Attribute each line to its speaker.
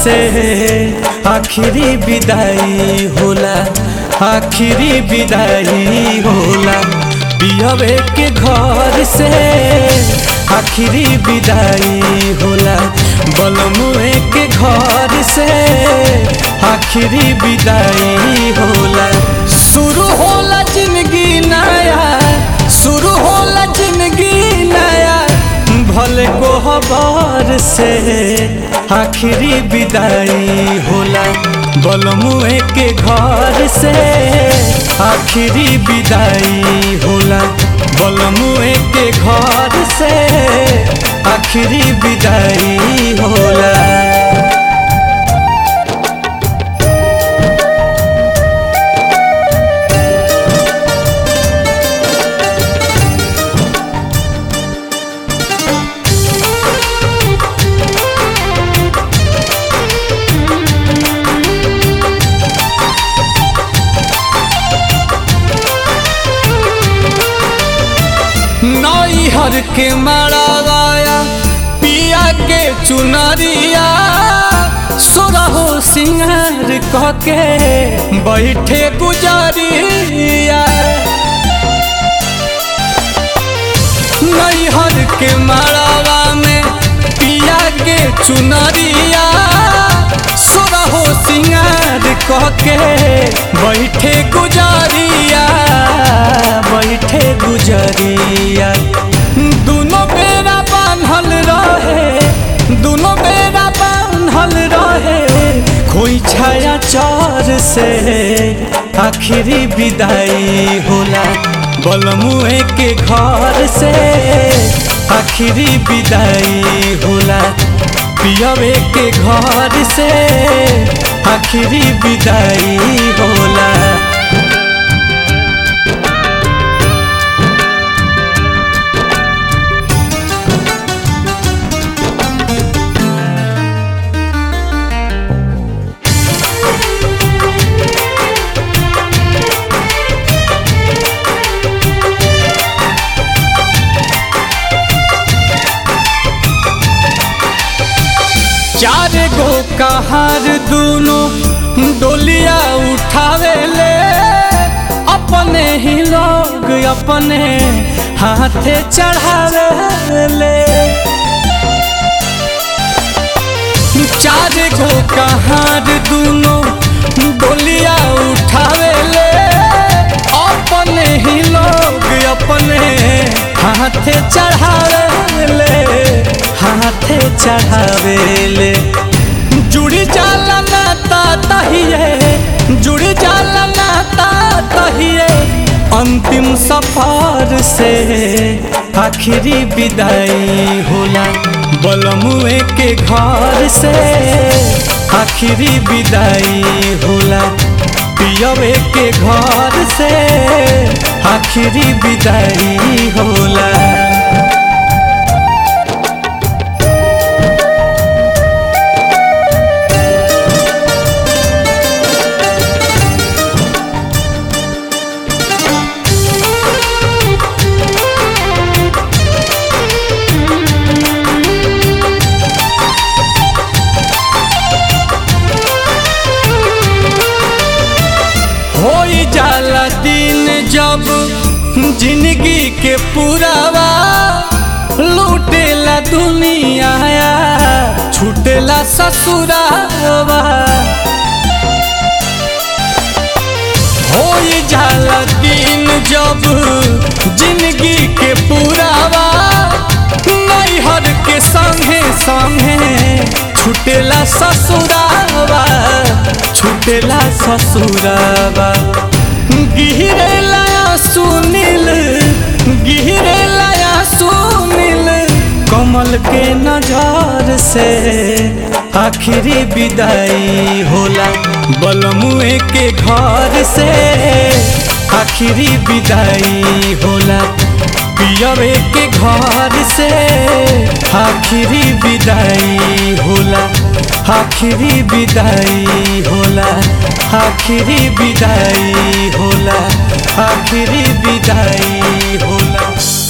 Speaker 1: से आखिरी विदाई होला आखिरी विदाई होला पियवे के घर से आखिरी विदाई होला बलमुए के घर से आखिरी विदाई होला शुरू होला जिंदगी नया शुरू होला जिंदगी नया भले कोहबर से आखिरी विदाई होला बलमुए के घर से आखिरी विदाई होला बलमुए के घर से आखिरी विदाई होला नैहर के मड़ाया पिया के चुनरिया सोरहो सिंगार कह के बैठे गुजरिया नैहर के मड़ावा में पिया के चुनरिया सोरहो सिंगार कह के बैठे गुजरिया बैठे गुजरिया दोनों बेरा बांधल रहे दोनों बेरा बांधल रहे कोई छाया चौर से आखिरी विदाई होला बलमुए के घर से आखिरी विदाई होला पियवे के घर से आखिरी विदाई होला चार गो कहार दूनो डोलिया उठावे ले अपने ही लोग अपने हाथे चढ़ावे ले चार गो कहार दूनो डोलिया उठावे ले अपने ही लोग अपने हाथे चढ़ावे ले हाथे चढ़ावेले जुड़ी जाला नाता तहिए जुड़ी जाला नाता तहिए अंतिम सफर से आखिरी विदाई होला बलमुए के घर से आखिरी विदाई होला पियवे के घर से आखिरी विदाई होला होई जाला दिन जब जिंदगी के पुरावा लूटेला दुनिया छूटेला ससुरावा होई जाला दिन जब जिंदगी के पुरावा नैहर के संगे संगे छूटेला ससुरावा छूटेला ससुरावा गिरेला सुनील गिरेला सुनील कमल के नजर से आखिरी विदाई होला बलमुए के घर से आखिरी विदाई होला पियवे के घर से आखिरी विदाई होला आखिरी विदाई होला आखिरी विदाई होला आखिरी विदाई होला